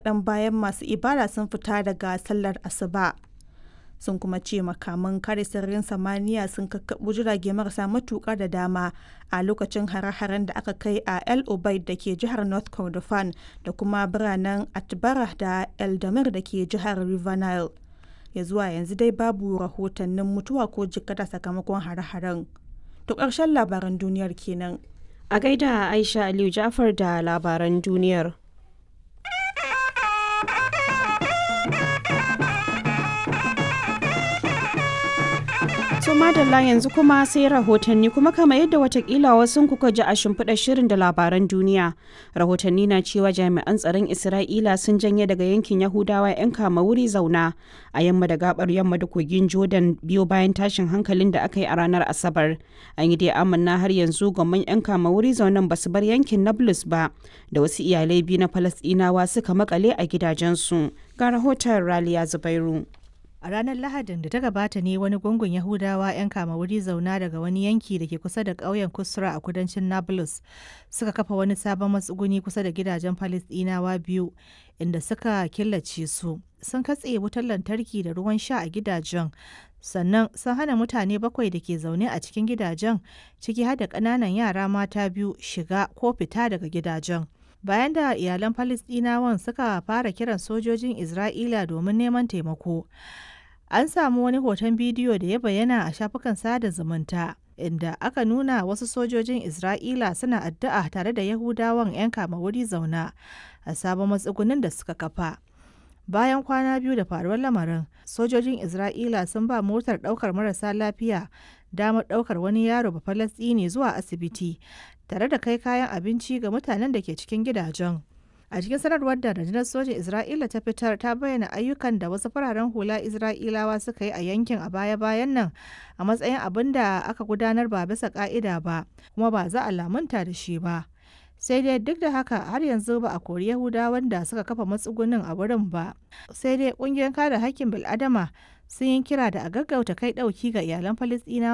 kaɗan bayan masu ibada sun fita daga sallar asuba. Sun kuma ce makaman kare sararin samaniya sun kakkaɓo jirage marasa matuƙa da dama a lokacin hare-haren da aka kai a El Obeid da ke jihar North Kordofan da kuma biranen Atbara da Eldamir da ke jihar River Nile. Ya zuwa yanzu dai babu rahotannin mutuwa ko jikkata sakamakon hare-haren. To ƙarshen labaran duniyar kenan. A gaida Aisha Aliyu Jafar da labaran duniyar. To madalla yanzu kuma sai rahotanni kuma kama yadda watakila wasu kuka ji a shimfiɗar shirin da labaran duniya. Rahotanni na cewa jami'an tsaron Isra'ila sun janye daga yankin Yahudawa 'yan kama wuri zauna a yamma da gabar yamma da kogin Jordan biyo bayan tashin hankalin da aka yi a ranar Asabar. An yi dai amanna har yanzu gwamman 'yan kama wuri zaunan ba su bar yankin Nablus ba da wasu iyalai biyu na Falasɗinawa suka makale a gidajensu. Ga rahoton Raliya Zubairu. A ranar Lahadin da ta gabata ne wani gungun Yahudawa 'yan kama wuri zauna daga wani yanki da ke kusa da ƙauyen Kusra a kudancin Nablus suka kafa wani sabon matsuguni kusa da gidajen Falisdinawa biyu inda suka killace su. Sun katse wutar lantarki da ruwan sha a gidajen sannan sun hana mutane bakwai da ke zaune a cikin gidajen ciki har da ƙananan yara mata biyu shiga ko fita daga gidajen. bayan da iyalan Falasɗinawan suka fara kiran sojojin Isra'ila domin neman taimako. An samu wani hoton bidiyo da ya bayyana a shafukan sada zumunta inda aka nuna wasu sojojin Isra'ila suna addu'a tare da Yahudawan 'yan kama wuri zauna a sabon matsugunin da suka kafa. Bayan kwana biyu da faruwar lamarin, sojojin Isra'ila sun ba motar ɗaukar marasa lafiya damar ɗaukar wani yaro ba Falasɗini zuwa asibiti tare da kai kayan abinci ga mutanen da ke cikin gidajen. A cikin sanarwar da rundunar sojin Isra'ila ta fitar ta bayyana ayyukan da wasu fararen hula Isra'ilawa suka yi a yankin a baya-bayan nan a matsayin abin da aka gudanar ba bisa ka'ida ba, kuma ba za a lamunta da shi ba. Sai dai duk da haka har yanzu ba a kori Yahudawan da suka kafa matsugunin a wurin ba. Sai dai ƙungiyar kare hakkin bil'adama sun yi kira da a gaggauta kai ɗauki ga iyalan Falasɗinawa